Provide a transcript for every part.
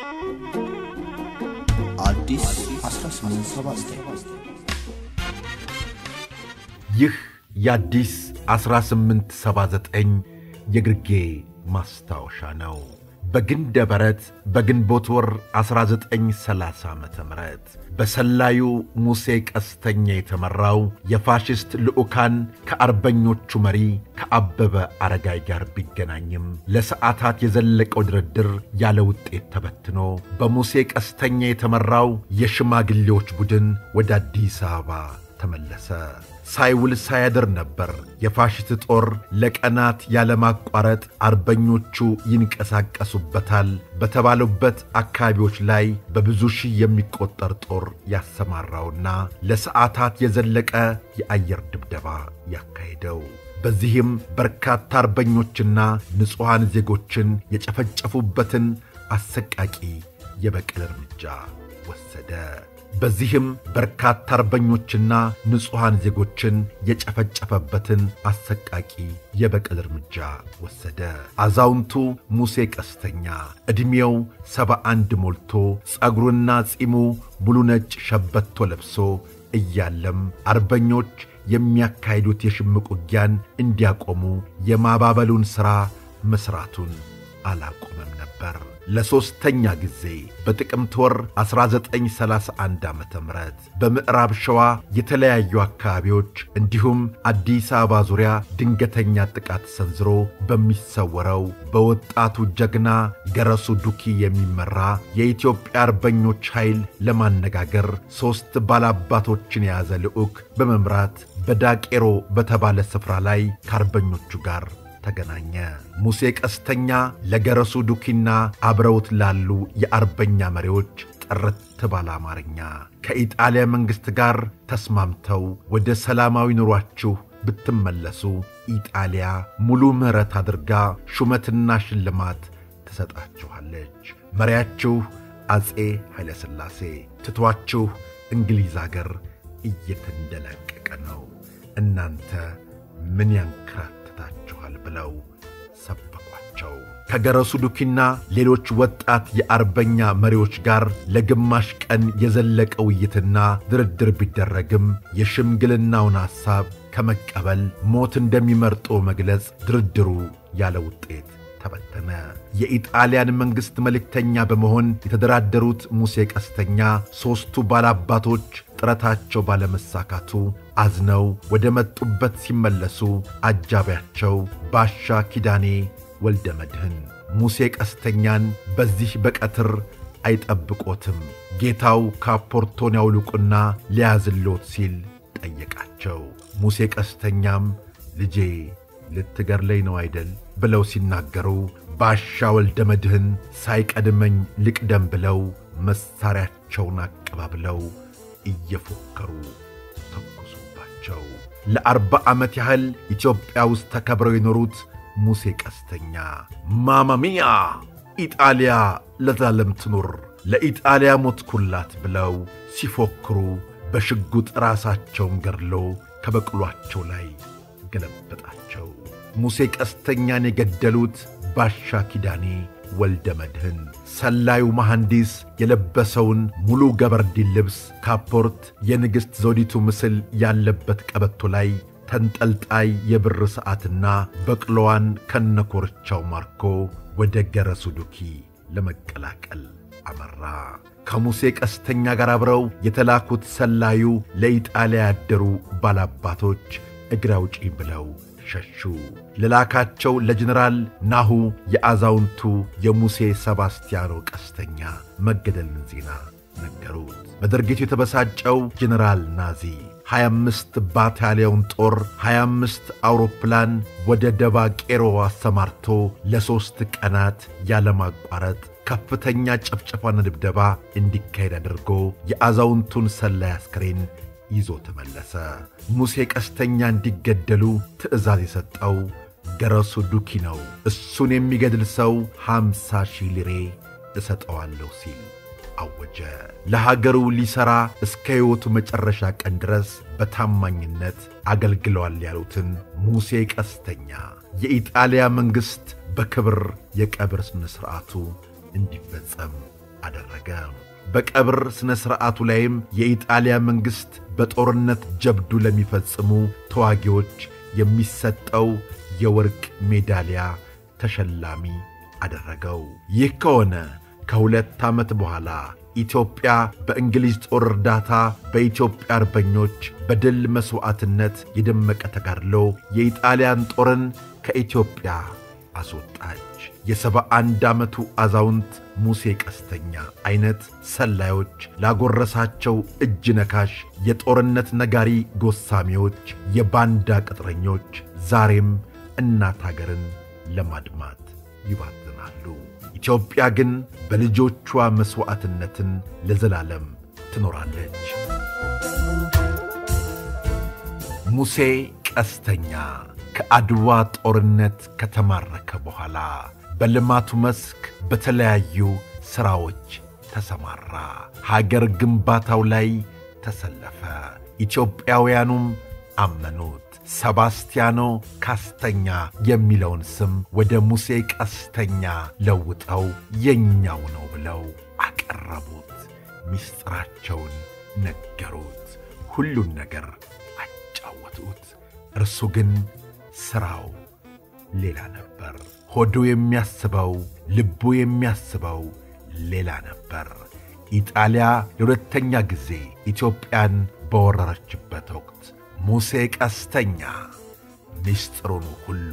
አዲስ 1879 ይህ የአዲስ 1879 የግርጌ ማስታወሻ ነው። በግንደ በረት በግንቦት ወር 1930 ዓ ም በሰላዩ ሙሴ ቀስተኛ የተመራው የፋሽስት ልዑካን ከአርበኞቹ መሪ ከአበበ አረጋይ ጋር ቢገናኝም ለሰዓታት የዘለቀው ድርድር ያለ ውጤት ተበትኖ በሙሴ ቀስተኛ የተመራው የሽማግሌዎች ቡድን ወደ አዲስ አበባ ተመለሰ። ሳይውል ሳያድር ነበር የፋሽስት ጦር ለቀናት ያለማቋረጥ አርበኞቹ ይንቀሳቀሱበታል በተባሉበት አካባቢዎች ላይ በብዙ ሺህ የሚቆጠር ጦር ያሰማራውና ለሰዓታት የዘለቀ የአየር ድብደባ ያካሄደው። በዚህም በርካታ አርበኞችና ንጹሐን ዜጎችን የጨፈጨፉበትን አሰቃቂ የበቀል እርምጃ ወሰደ። በዚህም በርካታ አርበኞችና ንጹሐን ዜጎችን የጨፈጨፈበትን አሰቃቂ የበቀል እርምጃ ወሰደ። አዛውንቱ ሙሴ ቀስተኛ ዕድሜው ሰባ አንድ ሞልቶ ጸጉሩና ጺሙ ሙሉ ነጭ ሸበቶ ለብሶ እያለም አርበኞች የሚያካሂዱት የሽምቅ ውጊያን እንዲያቆሙ የማባበሉን ሥራ መሥራቱን አላቆመም ነበር። ለሦስተኛ ጊዜ በጥቅምት ወር 1931 ዓ ም በምዕራብ ሸዋ የተለያዩ አካባቢዎች እንዲሁም አዲስ አበባ ዙሪያ ድንገተኛ ጥቃት ሰንዝሮ በሚሰወረው በወጣቱ ጀግና ገረሱ ዱኪ የሚመራ የኢትዮጵያ አርበኞች ኃይል ለማነጋገር ሦስት ባላባቶችን የያዘ ልዑክ በመምራት በዳቄሮ በተባለ ስፍራ ላይ ከአርበኞቹ ጋር ተገናኘ። ሙሴ ቀስተኛ ለገረሱ ዱኪና አብረውት ላሉ የአርበኛ መሪዎች ጥርት ባለ አማርኛ ከኢጣሊያ መንግሥት ጋር ተስማምተው ወደ ሰላማዊ ኑሯችሁ ብትመለሱ ኢጣሊያ ሙሉ ምሕረት አድርጋ ሹመትና ሽልማት ትሰጣችኋለች። መሪያችሁ አፄ ኃይለሥላሴ ትቷችሁ እንግሊዝ አገር እየተንደላቀቀ ነው። እናንተ ምን ያንከራትታችኋል? ብለው ሰበኳቸው። ከገረሱ ዱኪና ሌሎች ወጣት የአርበኛ መሪዎች ጋር ለግማሽ ቀን የዘለቀ ውይይትና ድርድር ቢደረግም የሽምግልናውን ሐሳብ ከመቀበል ሞት እንደሚመርጦ መግለጽ ድርድሩ ያለ ውጤት ተበተነ። የኢጣሊያን መንግሥት መልእክተኛ በመሆን የተደራደሩት ሙሴ ቀስተኛ ሦስቱ ባላባቶች ጥረታቸው ባለመሳካቱ አዝነው ወደ መጡበት ሲመለሱ አጃቢያቸው ባሻ ኪዳኔ ወልደ መድህን ሙሴ ቀስተኛን በዚህ በቀትር አይጠብቆትም፣ ጌታው ካፖርቶን ያውልቁና ሊያዝሎት ሲል ጠየቃቸው። ሙሴ ቀስተኛም ልጄ ልትገርለኝ ነው አይደል ብለው ሲናገሩ ባሻ ወልደ መድህን ሳይቀድመኝ ልቅደም ብለው መሣሪያቸውን አቀባብለው እየፎከሩ ተኮሱባቸው። ለአርባ ዓመት ያህል ኢትዮጵያ ውስጥ ተከብረው የኖሩት ሙሴ ቀስተኛ ማማሚያ ኢጣሊያ ለዛለም ትኑር፣ ለኢጣሊያ ሞትኩላት ብለው ሲፎክሩ በሽጉጥ ራሳቸውን ገድሎ ከበቅሏቸው ላይ ገለበጣቸው። ሙሴ ቀስተኛን የገደሉት ባሻ ኪዳኔ ወልደ መድህን ሰላዩ መሐንዲስ የለበሰውን ሙሉ ገበርዲን ልብስ ካፖርት፣ የንግሥት ዘውዲቱ ምስል ያለበት ቀበቶ ላይ ተንጠልጣይ የብር ሰዓትና በቅሎዋን ከነኮርቻው ማርኮ ወደ ገረሱ ዱኪ ለመቀላቀል አመራ። ከሙሴ ቀስተኛ ጋር አብረው የተላኩት ሰላዩ ለኢጣሊያ ያደሩ ባላባቶች እግር አውጪኝ ብለው ሸሹ። ለላካቸው ለጀኔራል ናሁ የአዛውንቱ የሙሴ ሰባስቲያኖ ቀስተኛ መገደልን ዜና ነገሩት። በድርጊቱ የተበሳጨው ጀኔራል ናዚ 25 ባታሊዮን ጦር 25 አውሮፕላን ወደ ደባ ቄሮ አሰማርቶ ለሦስት ቀናት ያለማቋረጥ ከፍተኛ ጭፍጨፋና ድብደባ እንዲካሄድ አድርጎ የአዛውንቱን ሰላይ አስክሬን ይዞ ተመለሰ። ሙሴ ቀስተኛ እንዲገደሉ ትእዛዝ የሰጠው ገረሱ ዱኪ ነው። እሱን የሚገድል ሰው ሃምሳ ሺህ ሊሬ እሰጠዋለሁ ሲል አወጀ። ለሀገሩ ሊሠራ እስከ ሕይወቱ መጨረሻ ቀን ድረስ በታማኝነት አገልግለዋል ያሉትን ሙሴ ቀስተኛ የኢጣሊያ መንግሥት በክብር የቀብር ሥነ ሥርዓቱ እንዲፈጸም አደረገ። በቀብር ሥነ ሥርዓቱ ላይም የኢጣሊያ መንግሥት በጦርነት ጀብዱ ለሚፈጽሙ ተዋጊዎች የሚሰጠው የወርቅ ሜዳሊያ ተሸላሚ አደረገው። ይህ ከሆነ ከሁለት ዓመት በኋላ ኢትዮጵያ በእንግሊዝ ጦር እርዳታ በኢትዮጵያ አርበኞች በድል መሥዋዕትነት የደመቀ ተጋድሎ የኢጣሊያን ጦርን ከኢትዮጵያ አስወጣች። የሰባ አንድ ዓመቱ አዛውንት ሙሴ ቀስተኛ ዐይነት ሰላዮች ላጎረሳቸው እጅ ነካሽ የጦርነት ነጋሪ ጎሳሚዎች፣ የባንዳ ቅጥረኞች ዛሬም እናት አገርን ለማድማት ይባዝናሉ። ኢትዮጵያ ግን በልጆቿ መሥዋዕትነትን ለዘላለም ትኖራለች። ሙሴ ቀስተኛ ከአድዋ ጦርነት ከተማረከ በኋላ በልማቱ መስክ በተለያዩ ሥራዎች ተሰማራ። ሀገር ግንባታው ላይ ተሰለፈ። ኢትዮጵያውያኑም አመኑት። ሰባስቲያኖ ካስተኛ የሚለውን ስም ወደ ሙሴ ቀስተኛ ለውጠው የኛው ነው ብለው አቀረቡት። ምስጢራቸውን ነገሩት። ሁሉን ነገር አጫወቱት። እርሱ ግን ሥራው ሌላ ነበር። ሆዱ የሚያስበው ልቡ የሚያስበው ሌላ ነበር። ኢጣሊያ ለሁለተኛ ጊዜ ኢትዮጵያን በወረረችበት ወቅት ሙሴ ቀስተኛ ምስጢሩን ሁሉ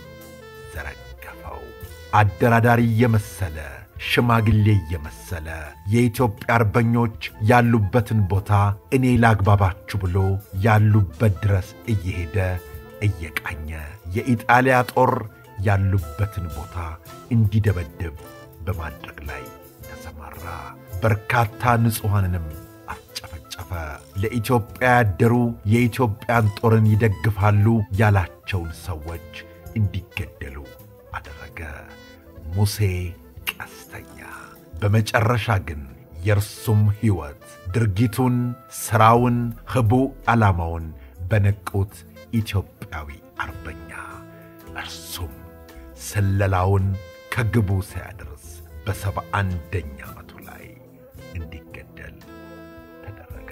ዘረገፈው። አደራዳሪ እየመሰለ ሽማግሌ እየመሰለ የኢትዮጵያ አርበኞች ያሉበትን ቦታ እኔ ላግባባችሁ ብሎ ያሉበት ድረስ እየሄደ እየቃኘ የኢጣሊያ ጦር ያሉበትን ቦታ እንዲደበድብ በማድረግ ላይ ተሰማራ። በርካታ ንጹሐንንም አስጨፈጨፈ። ለኢትዮጵያ ያደሩ የኢትዮጵያን ጦርን ይደግፋሉ ያላቸውን ሰዎች እንዲገደሉ አደረገ። ሙሴ ቀስተኛ። በመጨረሻ ግን የእርሱም ሕይወት ድርጊቱን፣ ሥራውን፣ ህቡ ዓላማውን በነቁት ኢትዮጵያዊ አርበኛ እርሱም ስለላውን ከግቡ ሳያደርስ በሰባ አንደኛ ዓመቱ ላይ እንዲገደል ተደረገ።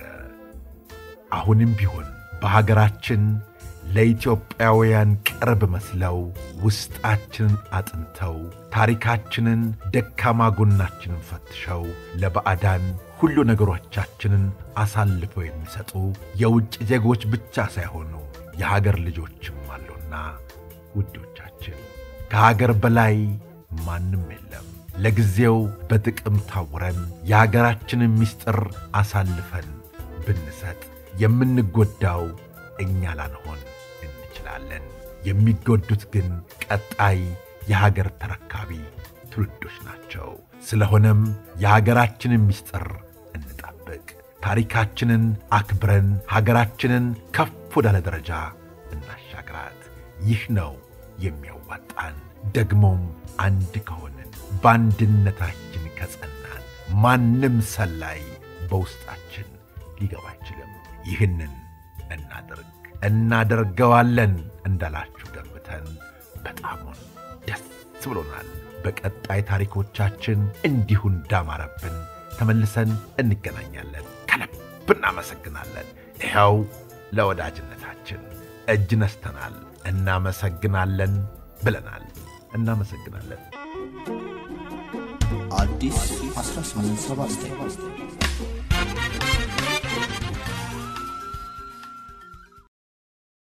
አሁንም ቢሆን በሀገራችን ለኢትዮጵያውያን ቅርብ መስለው ውስጣችንን አጥንተው ታሪካችንን፣ ደካማ ጎናችንን ፈትሸው ለባዕዳን ሁሉ ነገሮቻችንን አሳልፈው የሚሰጡ የውጭ ዜጎች ብቻ ሳይሆኑ የሀገር ልጆችም አሉና ውዶቻችን ከሀገር በላይ ማንም የለም። ለጊዜው በጥቅም ታውረን የሀገራችንን ምስጢር አሳልፈን ብንሰጥ የምንጎዳው እኛ ላንሆን እንችላለን። የሚጎዱት ግን ቀጣይ የሀገር ተረካቢ ትውልዶች ናቸው። ስለሆነም የሀገራችንን ምስጢር እንጠብቅ። ታሪካችንን አክብረን ሀገራችንን ከፍ ወዳለ ደረጃ እናሻግራት። ይህ ነው የሚያዋጣን። ደግሞም አንድ ከሆንን በአንድነታችን ከጸናን ማንም ሰላይ በውስጣችን ሊገባ አይችልም። ይህንን እናድርግ፣ እናደርገዋለን እንዳላችሁ ገምተን በጣሙን ደስ ብሎናል። በቀጣይ ታሪኮቻችን እንዲሁ እንዳማረብን ተመልሰን እንገናኛለን። ከልብ እናመሰግናለን። ይኸው ለወዳጅነታችን እጅ ነስተናል። እናመሰግናለን ብለናል። እናመሰግናለን። አዲስ 1879